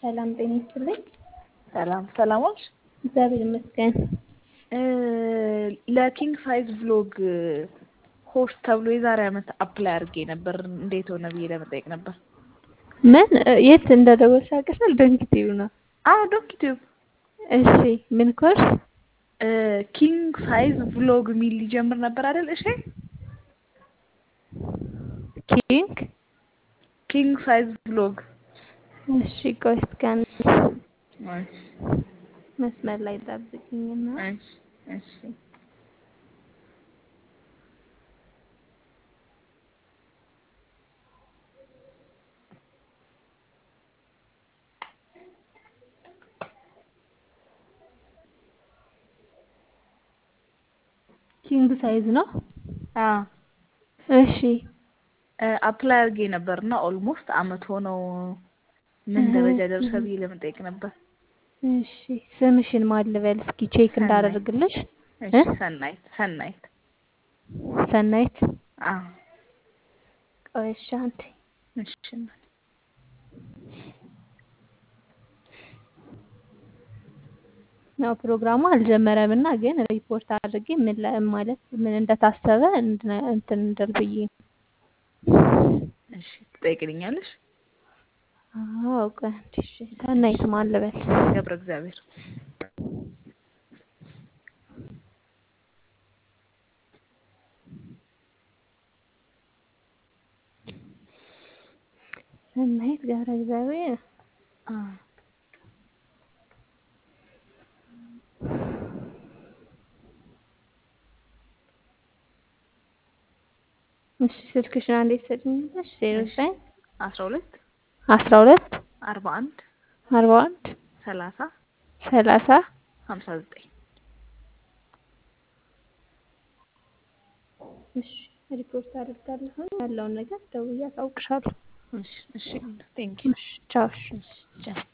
ሰላም ጤና ይስጥልኝ። ሰላም ሰላሞች እግዚአብሔር ይመስገን። ለኪንግ ሳይዝ ብሎግ ሆስት ተብሎ የዛሬ ዓመት አፕላይ አድርጌ ነበር። እንዴት ሆነ ብዬ ለመጠየቅ ነበር። ምን የት እንደደወልሽ አውቀሻል? ዶንኪቲቭ ነው። አዎ ዶንኪቲቭ። እሺ ምን ኮርስ? ኪንግ ሳይዝ ብሎግ የሚል ሊጀምር ነበር አይደል? እሺ ኪንግ ኪንግ ሳይዝ ብሎግ። እሺ ቆይ እስኪ አንድ እሺ መስመር ላይ ጠብቅኝና እሺ እሺ ኪንግ ሳይዝ ነው። አዎ እሺ አፕላይ አድርጌ ነበር እና ኦልሞስት አመት ሆነው ምን ደረጃ ደርሰ ብዬ ለመጠየቅ ነበር። እሺ ስምሽን ማን ልበል እስኪ ቼክ እንዳደርግልሽ? እሺ ሰናይት ሰናይት ሰናይት አዎ ቆይ እሺ አንዴ እሺ ያው ፕሮግራሙ አልጀመረም እና ግን ሪፖርት አድርጌ ምን ለ- ማለት ምን እንደታሰበ እንድነ- እንትን እንድል ብዬ ነው። እሺ ትጠይቅልኛለሽ? አዎ ቆይ አንዴ እሺ ሰናይት ማን ልበል? ገብረ እግዚአብሔር ሰናይት ገብረ እግዚአብሔር አዎ እሺ ስልክሽን አንዴ ትሰጪኛለሽ? ዜሮ ዘጠኝ አስራ ሁለት አስራ ሁለት አርባ አንድ አርባ አንድ ሰላሳ ሰላሳ ሀምሳ ዘጠኝ እሺ ሪፖርት አደርጋለሁ ያለውን ነገር ደውዬ አሳውቅሻለሁ። እሺ እሺ ቴንኪው እሺ ቻው እሺ ቻው